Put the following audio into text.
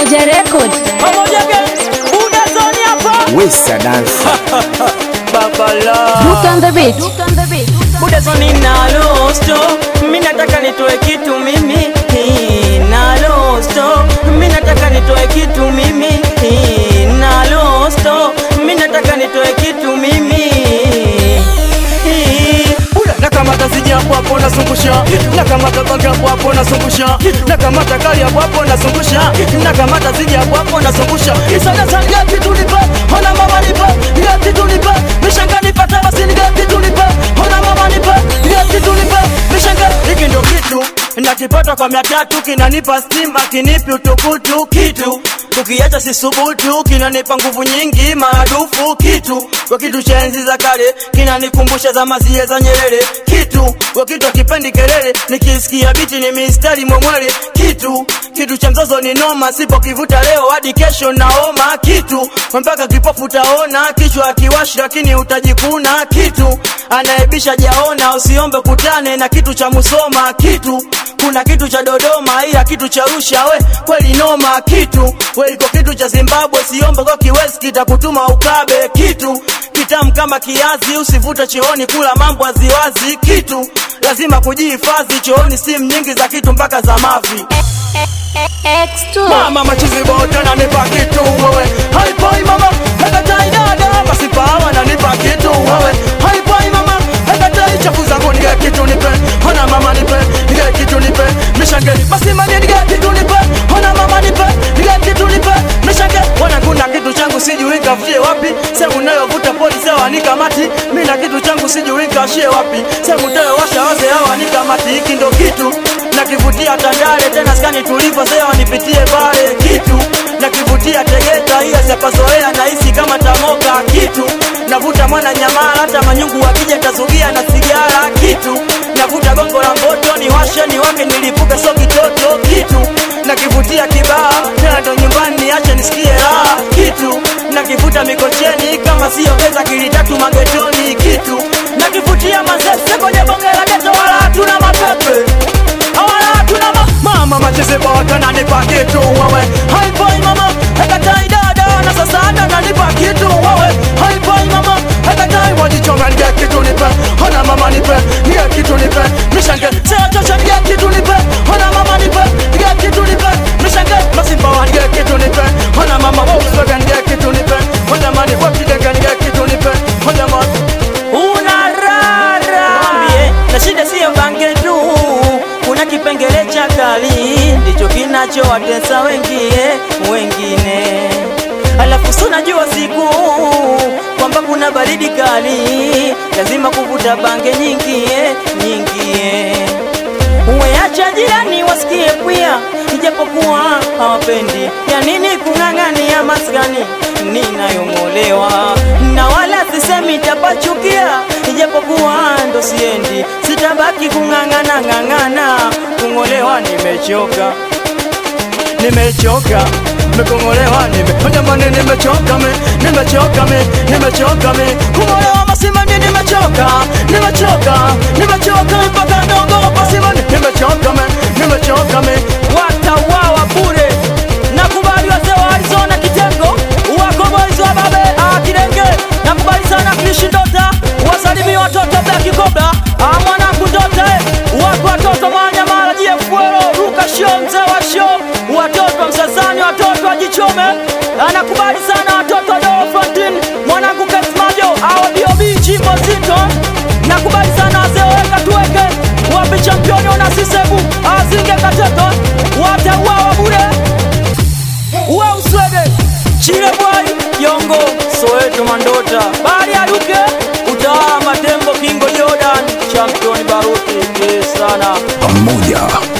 Pamoja Record. pamoja gang buda zoni hapa Wesa dansa babala Look on the beat. buda zoni nalosto mi nataka nitoe kitu mimi Hii, nalosto mi nataka nitoe kitu mimi Hii, nalosto mi nataka nitoe kitu mimi Hii, nakamata siji hapo hapo nasungusha nakamata bangi hapo hapo nasungusha nakamata kali hapo hapo nasungusha nakamata siji hapo hapo nasungusha sana sana gati tulipa ona mama nipa gati tulipa mishanga nipata basi ni gati tulipa ona mama nipa gati tulipa mishanga hiki ndio kitu nakipata kwa mia tatu kinanipa stima kinipi utukutu kitu ukiacha sisubutu kinanipa nguvu nyingi maradufu kitu kwa kitu cha enzi za kale kinanikumbusha za mazie za Nyerere kitu kwa kitu akipendi kelele nikisikia biti ni mistari mwemwele kitu kitu cha mzozo ni noma sipokivuta leo hadi kesho naoma kitu mpaka kipofu utaona kichwa akiwashi lakini utajikuna kitu anaebisha jaona usiombe kutane na kitu cha Musoma kitu kuna kitu cha Dodoma ila kitu cha Arusha we kweli noma kitu we iko kitu cha Zimbabwe siombe kwa kiwezi kitakutuma ukabe kitu kitamu kama kiazi usivute chooni kula mambo aziwazi kitu lazima kujihifadhi chooni simu nyingi za kitu mpaka za mavi X2. mama machizi bote nanipa kitu wewe haipoi mama hekatai dada basi pawa nanipa kitu wewe haipoi mama hekatai chafu zangu nige kitu nipe hona mama nipe nige kitu nipe mishange basi mani nige kitu nipe hona mama nipe nige kitu nipe mishange wana kuna kitu changu sijui kafutie wapi sehemu nayovuta polisi hawa nikamati mi na kitu changu sijui kashie wapi sehemu tayowasha waze hawa nikamati hiki ndo kitu nakivutia Tandale tena skani tulipo sewa nipitie pale kitu nakivutia Tegeta hiyo sipazoea nahisi kama tamoka kitu navuta mwana nyamala hata manyungu wakija tazugia na sigara kitu navuta gongo la mboto niwashe niwake nilipuke so kitoto kitu nakivutia kibaa tena ndo nyumbani niache nisikie raha kitu nakivuta mikocheni kama siyo pesa kilitatu magetoni kitu nakivutia mazese kwenye bonge la geto wala hatuna mapepe awala tuna ma mama macheze bota nanipa kitu wewe haipoi mama hekatai dada na sasa anda nanipa kitu wewe haipoi mama hekatai wajichonga nige kitu nipe hona mama nipe nige kitu nipe mishange seo chocha nige kitu nipe hona mama nipe nige kitu nipe mishange masimba wa nige kitu nipe hona mama Volkswagen nige kitu nipe hona mani wapidega nige kitu nipe hona mama unarara Mwambie, na shida siyo bange tu kuna kipengele cha kali ndicho kinachowatesa wengie wengine alafu si unajua siku kwamba kuna baridi kali lazima kuvuta bange nyingie nyingie Uweacha jirani wasikie pia, ijapokuwa hawapendi. Ya nini kung'ang'ania maskani ninayong'olewa, na wala sisemi tapachukia, ijapokuwa ndo siendi, sitabaki kung'ang'ana ng'ang'ana, kung'olewa nimechoka nimechoka nimekongolewa nime jamani nimechoka me nimechoka me nimechoka me kungolewa masimani nimechoka nimechoka nimechoka mpaka ndongo masimani nimechoka me nimechoka me watauawa bure. Nakubali wazee wa Arizona kitengo wako boys wa babe ah, Kidenge. Nakubali sana Krishi Ndota, wasalimie watoto Black Cobra ah, mwanangu Ndota eh. wako watoto Manyamala Jefuero Ruka Show mzee wa show, watoto wa Msasani, watoto wa Jichome. Anakubali sana watoto wa Dolo Frontin, mwanangu Kesmajo au DOB Jimbo Zito. Nakubali sana wazee weka tuweke wapi championi wana sisebu azinge kateto watauawa bure uwe uswede chile bwai yongo soweto mandota bali aluke utawala matembo kingo jordan championi baruti sana pamoja